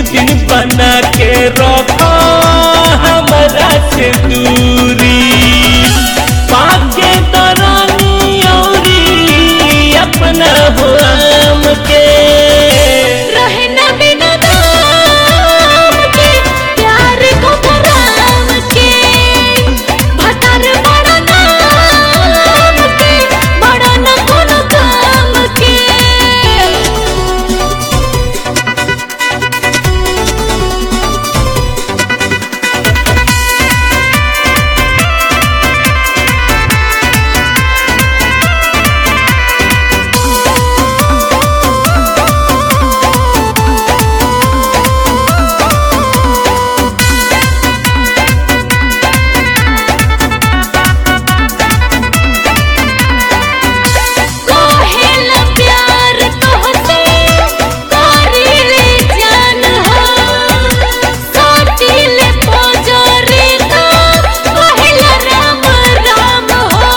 दिन बना के रखो हमरा से दूरी पाके तरानी औरी अपना हो आम के रहना बिना नाम के प्यार को भराम के भतार बड़ा नाम के बड़ा न कोनो काम के कोहेला प्यार तोहसे करीले जान हो सोटिले पोजरे तो कोहेला राम राम हो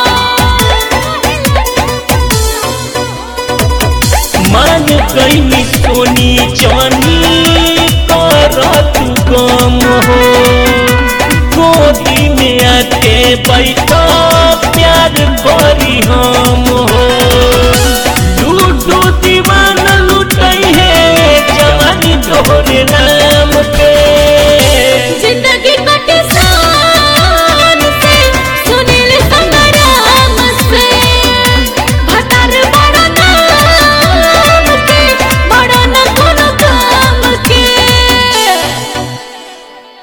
मान गईनी सोनी चानी कर तू गम हो गोदी में आके बैठा प्यार